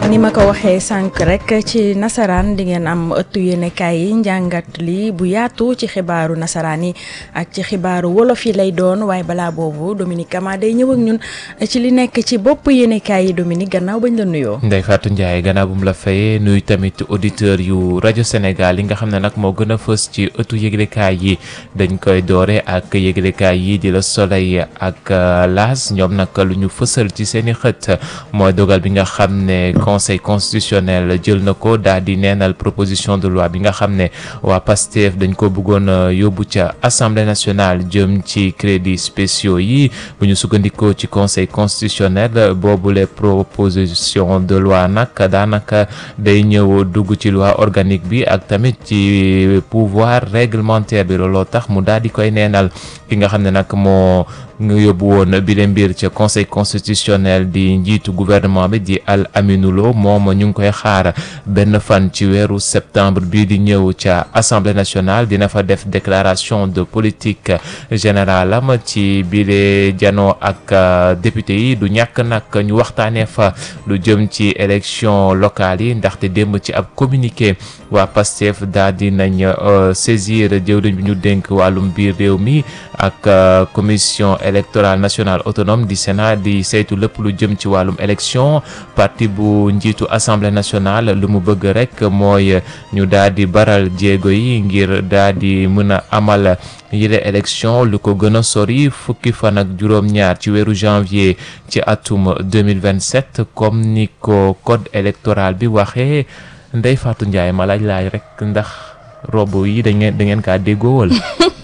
ni ma ko waxee sànq rek ci nasaraan di ngeen am ëttu yéenekaay yi njàngat li bu yaatu ci xibaaru nasaraan yi ak ci xibaaru wolof yi lay doon waaye balaa boobu Dominique Kama day ñëw ak ñun ci li nekk ci bopp yéenekaay yi Dominique gannaaw bañ la nuyoo. Ndeye Fatou Ndiaye gannaaw bu mu la fayee nuyu tamit auditeur yu rajo Sénégal yi nga xam ne nag moo gën a fës ci ëttu yëglekaay yi dañ koy doore ak yëglekaay yi di la Soleil ak L'As ñoom nag lu ñu fësal ci seen i xët mooy dogal bi nga xam ne conseil constitutionnel jël na ko daal di neenal proposition de loi bi nga xam ne waa PASTEF dañ ko bëggoon yóbbu ca assemblée nationale jëm ci crédits spéciaux yi bu ñu sukkandikoo ci conseil constitutionnel boobule proposition de loi nag daanaka day ñëw dugg ci loi organique bi ak tamit ci pouvoir réglementaire bi looloo tax mu daal di koy neenal ki nga xam ne nag moo nga yóbbu woon bi leen mbir ca conseil constitutionnel di njiitu gouvernement bi di Al Aminou Lo moom ñu ngi koy xaar benn fan ci weeru septembre bii di ñëw ca assemblée nationale dina fa def déclaration de politique générale am ci bile jano ak député yi du ñàkk nag ñu waxtaanee fa lu jëm ci élection locale yi ndaxte démb ci ab communiqué waa PASTEF daal di nañ saisir jëwriñ bi ñu dénk wàllum biir réew mi ak commission électorale nationale autonome di Sénat di saytu lépp lu jëm ci wàllum élection parti bu njiitu assemblée nationale lu mu bëgg rek mooy ñu daal di baral jéego yi ngir daal di mën a amal yile élection lu ko gën a sori fukki fan ak juróom-ñaar ci weeru janvier ci atum 2027 comme ni ko code électoral bi waxee Ndeye Fatou Ndiaye ma laaj laaj rek ndax robo yi da ngeen da ngeen kaa déggoo wala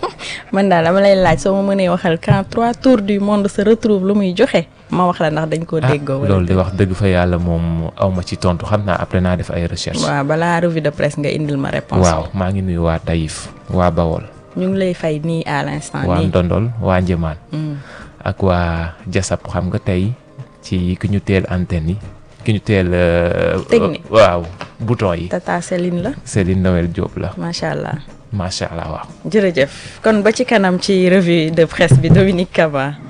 man daal dama lay laaj soo ma mënee waxal quand trois tours du monde se retrouve lu muy joxe ma wax la ndax dañ koo déggoo. loolu di wax dëgg fa yàlla moom aw ma ci tontu xam naa après naa def ay recherche. waaw balaa revue de presse nga indil ma réponse waaw maa ngi nuyu waa Taïf waa Bawol. ñu ngi lay fay nii à l'instant waa nii Ndondol waa Njëmaan. ak waa Jasap xam nga tey ci ki ñu teel antenne yi ki ñu teel. Technique. waaw bouton yi. Tata Céline la Céline Noël Diop la macha allah macha allah waaw. jërëjëf kon ba ci kanam ci revue de presse bi Dominique Kaba.